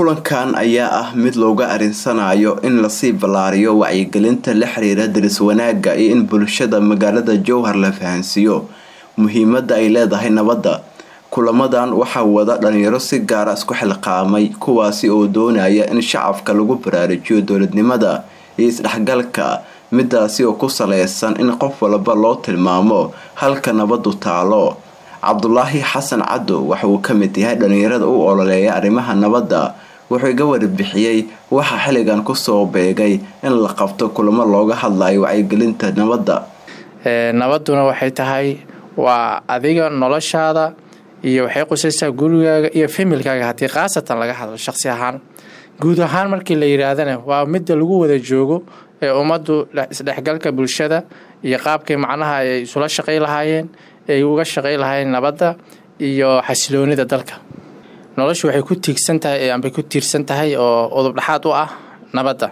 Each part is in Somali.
kulankan ayaa ah mid looga arinsanayo in lasii ballaariyo wacyigelinta la xiriira daris wanaagga iyo in bulshada magaalada jowhar la fahansiiyo muhiimadda ay leedahay nabadda kulamadan waxaa wada dhalinyaro si gaara isku xilqaamay kuwaasi oo doonaya in shacabka lagu baraarujiyo dowladnimada iyo isdhexgalka midaasi oo ku saleysan in qof walba loo tilmaamo halka nabadu taalo cabdulaahi xasan cadow waxa uu ka mid yahay dhalinyarada u ololeeya arrimaha nabadda wuxuu iga warbixiyey waxaa xilligan kusoo beegay in la qabto kulamo looga hadlayo wacyigelinta nabadda nabaduna waxay tahay waa adiga noloshaada iyo waxay qusaysaa gurigaaga iyo familkaaga haddii khaasatan laga hadlo shaqsi ahaan guud ahaan markii la yidhaahdana waa midda lagu wada joogo ee ummaddu isdhexgalka bulshada iyo qaabkay macnaha ay isula shaqay lahaayeen ay uga shaqay lahaayeen nabadda iyo xasiloonida dalka noloshu waxay ku tiigsan tahay ambay ku tiirsan tahay oo udub dhexaad u ah nabadda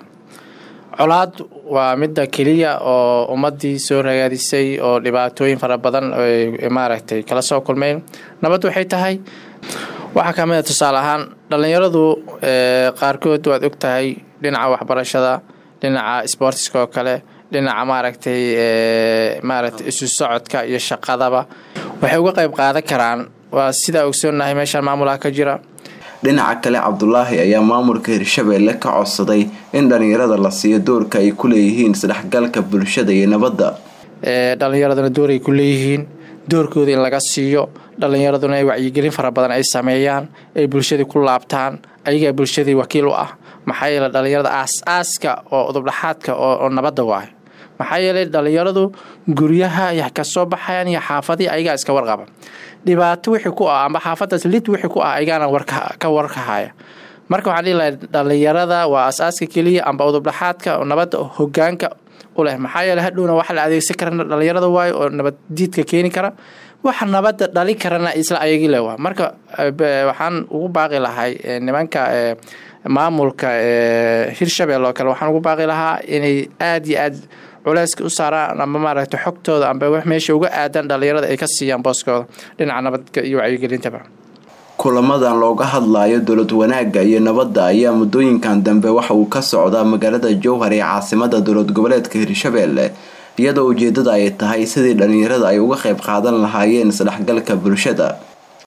colaad waa midda keliya oo ummadii soo ragaadisay oo dhibaatooyin fara badan maaragtay kala soo kulmeen nabad waxay tahay waxaa kamid a tusaale ahaan dhallinyaradu qaarkood waad og tahay dhinaca waxbarashada dhinaca sboortiska oo kale dhinaca maaragtay maaragtay isu socodka iyo shaqadaba waxay uga qayb qaadan karaan waa sidaa ogsoonnahay meeshaan maamulaha ka jira dhinaca kale cabdulaahi ayaa maamulka hirshabeelle ka codsaday in dhalinyarada la siiyo doorka ay ku leeyihiin isdhexgalka bulshada iyo nabadda dhallinyaraduna door ay ku leeyihiin doorkooda in laga siiyo dhallinyaraduna ay wacyigelin fara badan ay sameeyaan ay bulshadii ku laabtaan ayagaa bulshadii wakiil u ah maxaa yeele dhallinyarada aas-aaska oo udubdhaxaadka oo nabadda waay maxaa yeelay dhallinyaradu guryaha kasoo baxayan iyo xaafadii ayagaa iska warqaba dhibaato wixii ku ah amba xaafadaas lid wixii ku ah ayagaana ka warkahaya marka waxaan dhihi lahay dhallinyarada waa as-aaska keliya amba udubdhaxaadka nabadda hogaanka u leh maxaa yeele hadhowna waxa la adeegsan karana dhallinyarada waayo oo nabaddiidka keeni kara waxa nabadda dhali karana isla ayagii le waa marka waxaan ugu baaqi lahay nimanka maamulka hirshabelle oo kale waxaan ugu baaqi lahaa inay aada iyo aad culeyska u saaraan amba maaragtay xogtooda amba wax meesha uga aadan dhallinyarada ay ka siiyaan booskooda dhinaca nabadka iyo wacyigelintaba kulamadan looga hadlayo dowlad wanaagga iyo nabadda ayaa muddooyinkan dambe waxa uu ka socdaa magaalada jowhar ee caasimada dowlad goboleedka hirshabeelle iyadoo ujeedada ay tahay sidii dhalinyarada ay uga qayb qaadan lahaayeen isdhexgalka bulshada